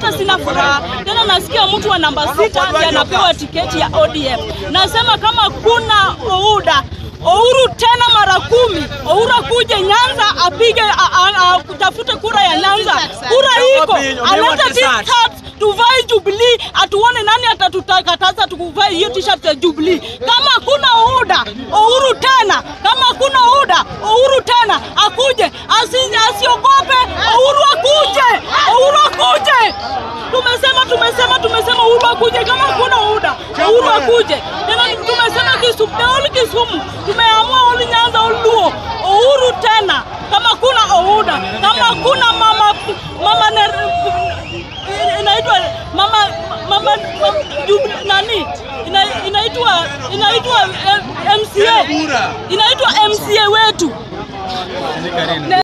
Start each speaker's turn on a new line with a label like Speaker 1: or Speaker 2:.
Speaker 1: hata sina furaha tena. Nasikia mtu wa namba sita ndiye anapewa tiketi ya ODM. Nasema kama kuna UDA Ouru tena mara kumi, Ouru akuje Nyanza apige a- a- a- kutafute kura ya Nyanza. Kura iko alete t-shirt tuvae Jubilee, atuone nani atatutakataza tukuvae hiyo t-shirt ya Jubilee. Kama kuna UDA Ouru tena, kama kuna UDA Ouru tena akuje, asi- asiogope. Ouru akuje, Ouru akuje. Tumesema tumesema tumesema Ouru akuje, kama kuna UDA Ouru akuje tena. Tumesema Kisumu, the whole Kisumu tumeamua oli Nyanza oluo Ouru tena, kama kuna OUDA, kama kuna mama mama ne- inaitwa mama mama, mama Jub- nani Ina- inaitwa inaitwa eh, MCA inaitwa MCA wetu